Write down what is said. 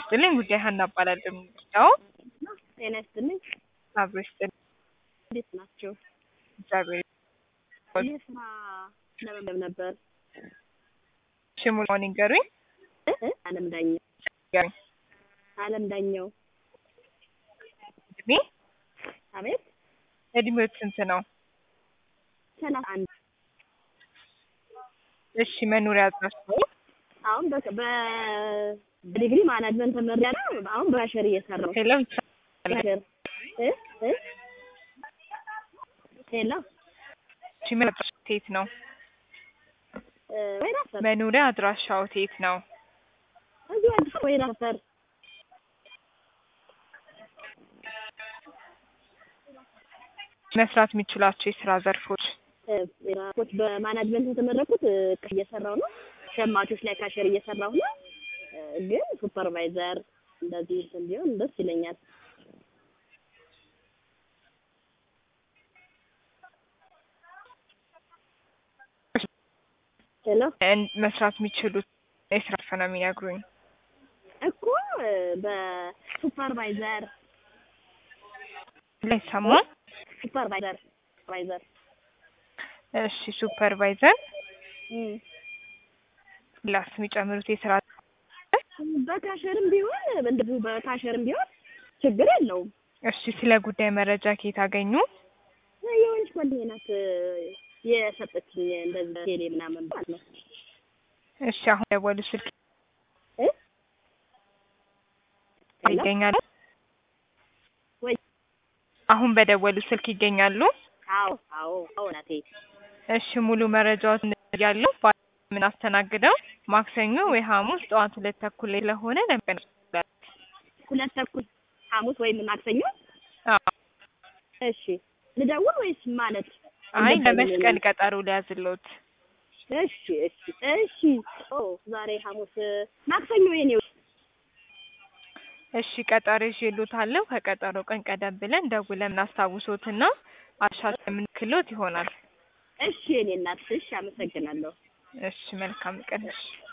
ይስጥልኝ። ጉዳይ ሀና እባላለሁ። ያው ጤና ይስጥልኝ። አብሮ ይስጥልኝ። እንዴት ናቸው? እግዚአብሔር ይህ ስራ ለመመዝገብ ነበር። ሽሙን ይንገሩኝ። እ? አለም ዳኘው ይንገሩኝ። አለም ዳኘው። እድሜ አቤት እድሜዎት ስንት ነው? ሰላሳ አንድ እሺ መኖሪያ አድራሻው? አሁን በ- በ- በዲግሪ ማናጅመንት ተመሪያለሁ። አሁን በአሸር እየሰራሁ ሄሎ አሸር እ እ ሄሎ እሺ መኖሪያ አድራሻው የት ነው? እ ወይራ ሰፈር መኖሪያ አድራሻው የት ነው? እዚሁ አዲስ አበባ ወይራ ሰፈር መስራት የሚችሏቸው የስራ ዘርፎች? እ ወይራዎች በማናጅመንት የተመረኩት እ እየሰራሁ ነው። ሸማቾች ላይ ካሸር እየሰራሁ ነው። እ ግን ሱፐርቫይዘር እንደዚህ እንትን ቢሆን ደስ ይለኛል። ሄሎ እን- መስራት የሚችሉት የስራ ዘርፍ ነው የሚነግሩኝ? እኮ እ በሱፐርቫይዘር ላይ ሰማን። ሱፐርቫይዘር ሱፐርቫይዘር እሺ ሱፐርቫይዘር እም ላስ የሚጨምሩት የስራ በካሸርም ቢሆን እንደዚሁ በካሸርም ቢሆን ችግር የለውም። እሺ ስለ ጉዳይ መረጃ ከየት አገኙ? የሆነች ጓደኛዬ ናት እ የሰጠችኝ እንደዚህ ቴሌ ምናምን ማለት ነው። እሺ አሁን ደወሉ ስልክ እ ሄሎ ይገኛሉ? ወይ አሁን በደወሉ ስልክ ይገኛሉ? አዎ አዎ አዎ ናቴ እሺ ሙሉ መረጃዎትን ያለው ምን አስተናግደው ማክሰኞ ወይ ሐሙስ ጠዋት ሁለት ተኩል ላይ ስለሆነ ለምን ሁለት ተኩል ሐሙስ ወይም ማክሰኞ አዎ እሺ ልደውል ወይስ ማለት አይ እንደዚህ ለመስቀል ቀጠሮ ሊያዝሎት እሺ እሺ እሺ ኦ ዛሬ ሐሙስ ማክሰኞ የኔው እሺ ቀጠሮ ይዤልዎታለሁ ከቀጠሮ ቀን ቀደም ብለን ደውለን እናስታውሶትና አሻሽ የምንክሎት ይሆናል እሺ የኔ እናት እሺ አመሰግናለሁ እሺ መልካም ቀን እሺ